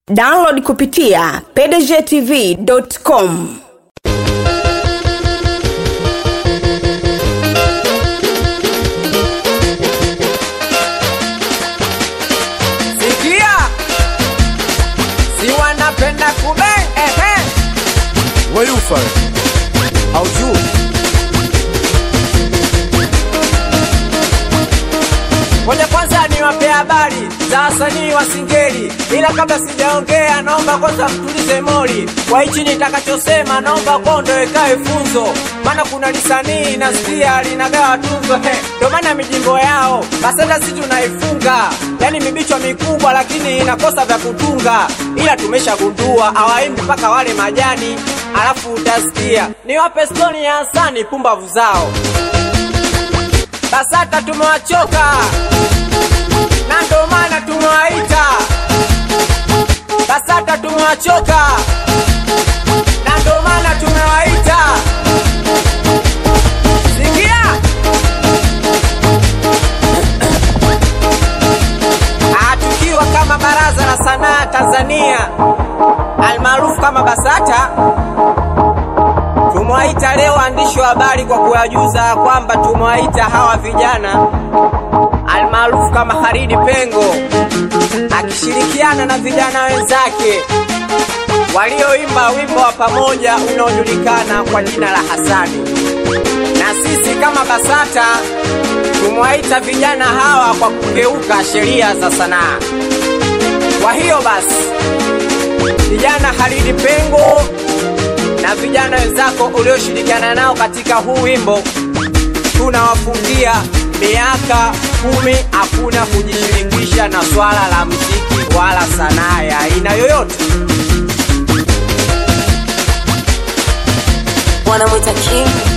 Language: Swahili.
download kupitia pdgtv.com Sikia, si wanapenda kubeng ehe, weufa haujui Ngoja kwanza niwape habari za wasanii wa Singeli, ila kabla sijaongea, naomba kwanza mtulize moli. Kwa hichi nitakachosema, naomba kondo ikae funzo, maana kuna lisanii nasikia linagawa tuzo he, ndo maana mijimbo yao basata si tunaifunga, yani mibichwa mikubwa, lakini inakosa vya kutunga, ila tumeshagundua hawaimbi mpaka wale majani, alafu utasikia niwape stori ya Hasani pumbavu zao BASATA tumewachoka na ndo maana tumewaita BASATA tumewachoka na ndo maana tumewaita. Sikia, Ah, tukiwa kama Baraza la Sanaa Tanzania almaarufu kama BASATA tumewaita leo waandishi wa habari kwa kuwajuza kwamba tumewaita hawa vijana almaarufu kama Haridi Pengo akishirikiana na vijana wenzake walioimba wimbo wa pamoja unaojulikana kwa jina la Hasani. Na sisi kama BASATA tumewaita vijana hawa kwa kugeuka sheria za sanaa. Kwa hiyo basi, vijana Haridi Pengo na vijana wenzako ulioshirikiana nao katika huu wimbo, tunawafungia miaka kumi hakuna kujishirikisha na swala la mziki wala sanaa ya aina yoyote. wanamwita king